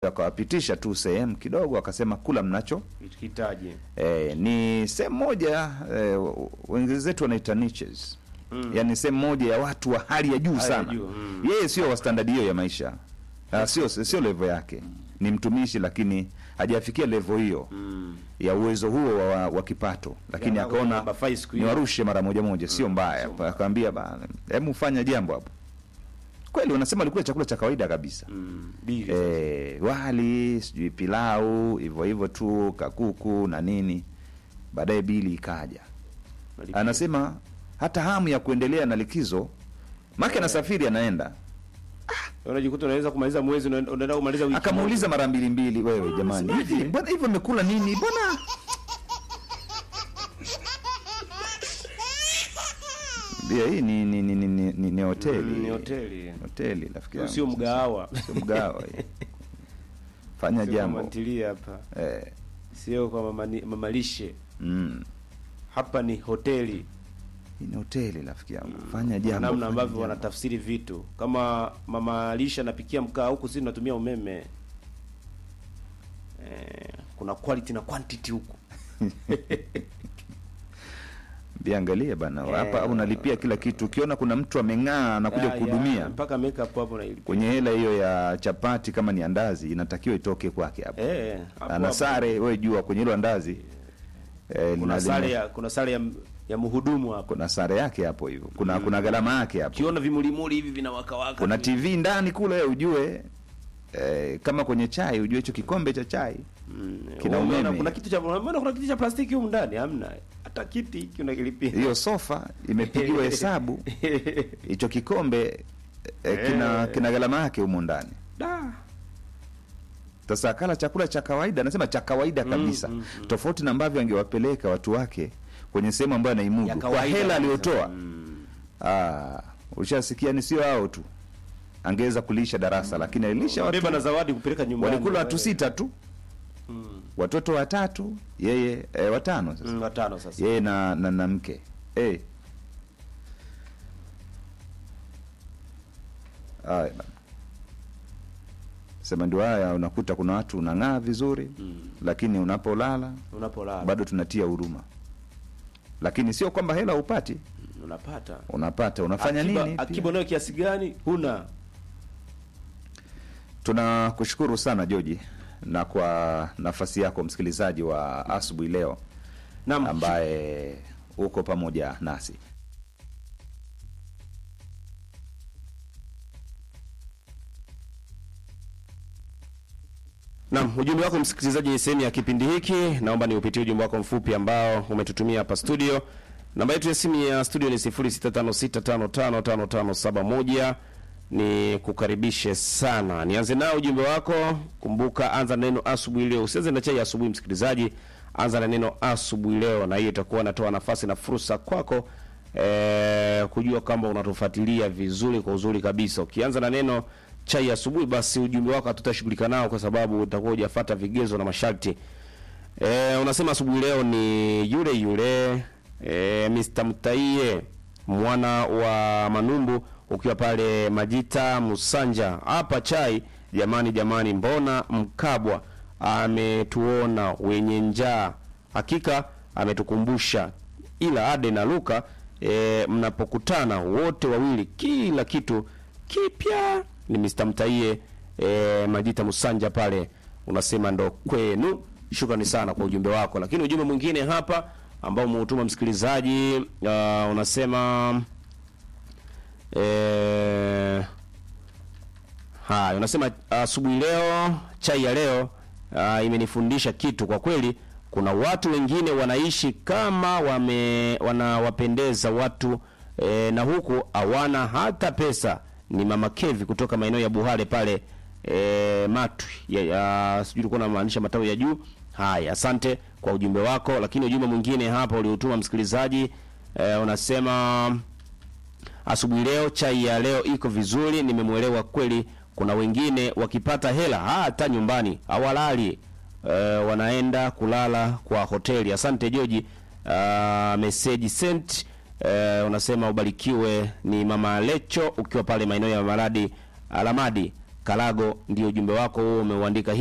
akawapitisha tu sehemu kidogo, akasema kula mnacho hitaji E, ni sehemu moja e, wenzetu wanaita niches mm. Yaani sehemu moja ya watu wa hali ya juu Hali ya sana juu, mm. yeye sio wa standard hiyo ya maisha Ah, sio sio level yake ni mtumishi lakini hajafikia level hiyo mm. ya uwezo huo wa, wa, wa kipato lakini Ya, akaona namba five siku ni hiyo. warushe mara moja moja sio mbaya akaambia bana hebu fanya jambo hapo kweli wanasema alikula chakula cha kawaida kabisa mm. bili e, wali sijui pilau hivyo hivyo tu kakuku na nini baadaye bili ikaja Malipia. anasema hata hamu ya kuendelea na likizo make anasafiri anaenda unajikuta unaweza kumaliza mwezi unaenda unaenda kumaliza wiki akamuuliza mara mbili mbili wewe jamani hivi mbona hivyo mmekula nini mbona Bia, hii ni ni ni, ni, ni, ni, ni hoteli Mm, ni hoteli. hoteli rafiki yangu. sio mgahawa sio mgahawa hii. fanya Sio jambo mama ntilie hapa eh, sio kwa mama, ni- mama lishe mm. hapa ni hoteli hii ni hoteli rafiki yangu fanya jambo namna fanya ambavyo jambo. wanatafsiri vitu kama mama lishe anapikia mkaa huku sisi tunatumia umeme eh, kuna quality na quantity huku Biangalie bana Eh. hapa unalipia kila kitu. Ukiona kuna mtu ameng'aa anakuja Ya, kuhudumia ya, mpaka makeup hapo na kwenye hela hiyo ya chapati, kama ni andazi inatakiwa itoke kwake hapo. eh hapo Ana hapo. sare wewe jua kwenye hilo andazi eh, kuna lina- sare lina- ya kuna sare ya, ya mhudumu hapo kuna sare yake hapo hivyo, kuna kuna gharama yake hapo, ukiona vimulimuli hivi vinawakawaka kuna TV ndani kule ujue eh, kama kwenye chai ujue hicho kikombe cha chai Mm, kina umeona umeme. kuna kitu cha umeona kuna kitu cha plastiki huko ndani hamna hata kiti hiki unakilipia hiyo sofa imepigiwa hesabu, hicho kikombe eh, kina Eh. kina gharama yake humo ndani. da Sasa akala chakula cha kawaida, anasema cha kawaida kabisa, mm, tofauti na ambavyo angewapeleka watu wake kwenye sehemu ambayo ya anaimudu kwa kawaida hela kabisa. aliyotoa. Mm. Ah, ushasikia ni sio hao tu, angeweza kulisha darasa, lakini alilisha watu, beba na zawadi kupeleka nyumbani walikula watu sita tu, mm. watoto watatu, yeye eh, watano sasa Mm, watano sasa yeye na, na, na mke eh. Haya bana. Sema ndio haya, unakuta kuna watu unang'aa vizuri Mm. lakini unapolala unapolala bado tunatia huruma, lakini sio kwamba hela upati, Mm, unapata unapata unafanya akiba, nini? pia. akiba nayo kiasi gani huna Tunakushukuru sana Joji na kwa nafasi yako msikilizaji wa asubuhi leo Naam. ambaye uko pamoja nasi. Naam, ujumbe wako msikilizaji ni sehemu ya kipindi hiki. Naomba niupitie ujumbe wako mfupi ambao umetutumia hapa studio. Namba yetu ya simu ya studio ni 0656555571. Ni kukaribishe sana. Nianze nao ujumbe wako. Kumbuka anza na neno asubuhi leo. Usianze na chai ya asubuhi msikilizaji. Anza na neno asubuhi leo na hiyo itakuwa inatoa nafasi na fursa kwako eh, kujua kwamba unatufuatilia vizuri kwa uzuri kabisa. Ukianza na neno chai asubuhi, basi ujumbe wako hatutashughulika nao kwa sababu utakuwa hujafuata vigezo na masharti. E, unasema asubuhi leo ni yule yule e, Mr. Mtaie mwana wa Manumbu ukiwa pale Majita Musanja hapa chai. Jamani jamani, mbona Mkabwa ametuona wenye njaa? Hakika ametukumbusha, ila Ade na Luka e, mnapokutana wote wawili kila kitu kipya. Ni Mr. Mtaie e, Majita Musanja pale, unasema ndo kwenu. Shukrani sana kwa ujumbe wako, lakini ujumbe mwingine hapa ambao umeutuma msikilizaji uh, unasema eh, haya unasema asubuhi leo chai ya leo uh, imenifundisha kitu kwa kweli. Kuna watu wengine wanaishi kama wame wanawapendeza watu eh, na huku hawana hata pesa. Ni mama Kevi kutoka maeneo ya Buhale pale eh, Matwi ya, ya, sijui ulikuwa unamaanisha matawi ya juu. Haya, asante kwa ujumbe wako, lakini ujumbe mwingine hapa uliotuma msikilizaji eh, unasema asubuhi leo chai ya leo iko vizuri, nimemwelewa kweli. Kuna wengine wakipata hela hata nyumbani hawalali, e, wanaenda kulala kwa hoteli. Asante Joji. Uh, message sent. E, unasema ubarikiwe. Ni mama Lecho ukiwa pale maeneo ya Maradi Alamadi Kalago, ndio ujumbe wako huo umeuandika